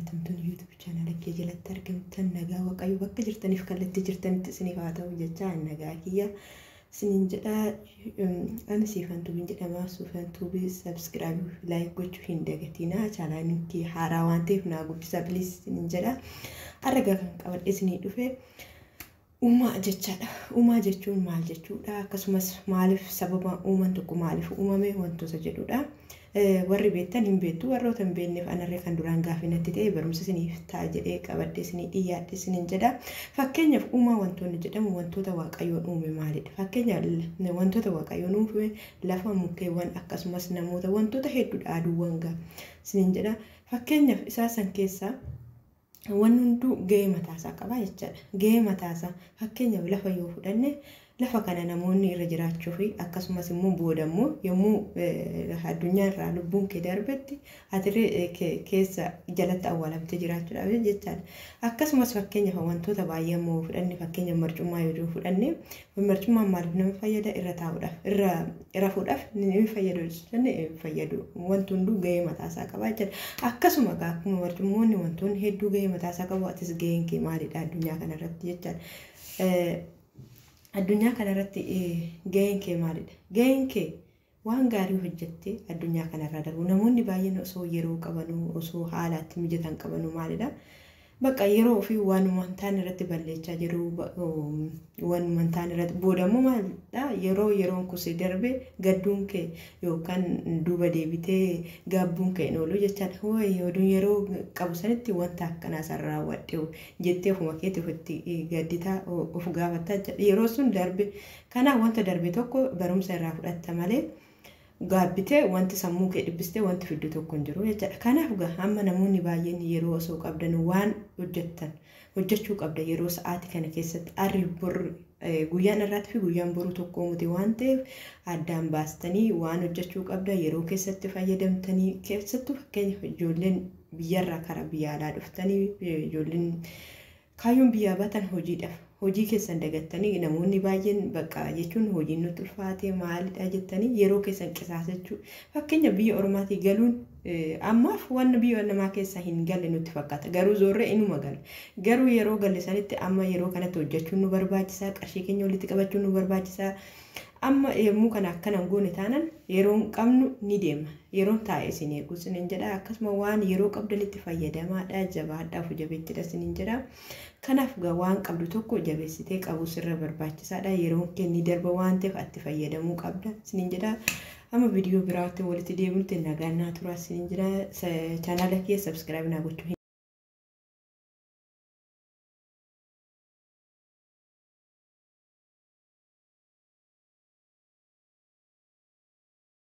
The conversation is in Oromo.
jaallatamtuun yuutuub chaanala kee jalatti argamtan nagaa waaqayyo bakka jirtaniif kallattii jirtanitti isiniif haa ta'u jecha nagaa kiyya isiniin jedha ani siifantuu hin jedhama siifantuu sabskiraayib laayik gochuu hin dagatinaa chaanaalin kee haaraa waan ta'eef naa guddisa biliis isiniin jedha arga kan qabadhe isinii dhufe uumaa jechaadha uumaa jechuun maal jechuudha akkasumas maaliif sababa uumaan tokko maaliif uumame wantoota jedhudha. warri beektan hin beektu warroota hin beekneef anarree kan duraan gaafii natti ta'e barumsa isiniif ta'a jedhee qabadde isinii dhiyyaadhe isiniin jedha fakkeenyaaf uumaa wantoonni jedhamu wantoota waaqayyoon uume maalidha fakkeenyaaf wantoota waaqayyoon uume lafa mukkeewwan akkasumas namoota wantoota hedduudha aduuwwan gaa isiniin jedha fakkeenyaaf isaa san keessaa wanni hunduu gahee mataasaa qaba jechaadha gahee mataasaa fakkeenyaaf lafa yoo fudhanne lafa kana namoonni irra jiraachuu fi akkasumas immoo booda immoo yommuu addunyaa irraa lubbuun kee darbetti atirree keessa jalatti awwaalamtee jiraachuudhaaf jechaadha. Akkasumas fakkeenyaaf wantoota baay'ee immoo fudhanne fakkeenyaaf marcummaa yoo fudhanne marcummaan maaliif nama fayyada irra taa'uudhaaf irra rafuudhaaf ni fayyadu jechuu fayyadu wanti hunduu gahee mataasaa qaba jechaadha. Akkasuma akkuma marcummoonni wantoonni hedduu gahee mataasaa qabu atis gaheen kee maalidha addunyaa kanarratti jechaadha. addunyaa kanarratti gaheen kee maalidha? Gaheen kee waan gaarii hojjettee addunyaa kanarra darbu namoonni baay'een osoo yeroo qabanuu osoo haalaatti mijatan qabanuu maalidha? Bakka yeroo ofii waanuma ta'an irratti balleechaa jiru waanuma ta'an irratti booda immoo maalidha yeroo yeroon kusee darbe gadduun kee yookaan duuba deebitee gaabbuun kee hin oolu jechaadha. Wayi oduun yeroo qabu sanitti wanta akkanaa san raawwadhe jettee ofuma keetti ofitti gadditaa of gaafataa yeroo sun darbe kanaaf wanta darbe tokko barumsa irraa fudhatta malee. gaabbitee wanti sammuu kee dhibbistee wanti fiddu tokko hin jiru jechaadha. Kanaaf amma namoonni baay'een yeroo osoo qabdan waan hojjettan hojjechuu qabda yeroo sa'aatii kana keessatti arri borri guyyaan irraatti fi guyyaan boruu tokko miti waan ta'eef addaan baastanii waan hojjechuu qabda yeroo keessatti fayyadamtanii keessattuu fakkeenyaaf ijoolleen biyyarraa karaa biyya alaa dhuftanii ijoolleen kaayyoon biyyaa baatan hojiidhaaf hojii keessan dagattanii namoonni baay'een bakka jechuun hojiin nutti ulfaatee maalidha jettanii yeroo keessan qisaasachuu fakkeenya biyya ormaatii galuun ammaaf wanni biyya namaa keessa hin galle nutti fakkaata garuu zoorree inuma gala garuu yeroo galle sanitti amma yeroo kanatti hojjechuun nu barbaachisaa qarshii keenya walitti qabachuun nu barbaachisaa amma yommuu kana akkanan goone taanan yeroon qabnu ni deema yeroon taa'e isin eegu isiniin jedha akkasuma waan yeroo qabdanitti fayyadamaadha jabaadhaaf jabeettidha isiniin jedha kanaaf waan qabdu tokko jabeessitee qabu sirra barbaachisaadha yeroon kenni darba waan ta'eef atti fayyadamuu qabda isiniin jedha amma viidiyoo biraatti walitti deebinutti nagaa naa turaa isiniin jedha chaanaala kee sabskiraayib naa gochuu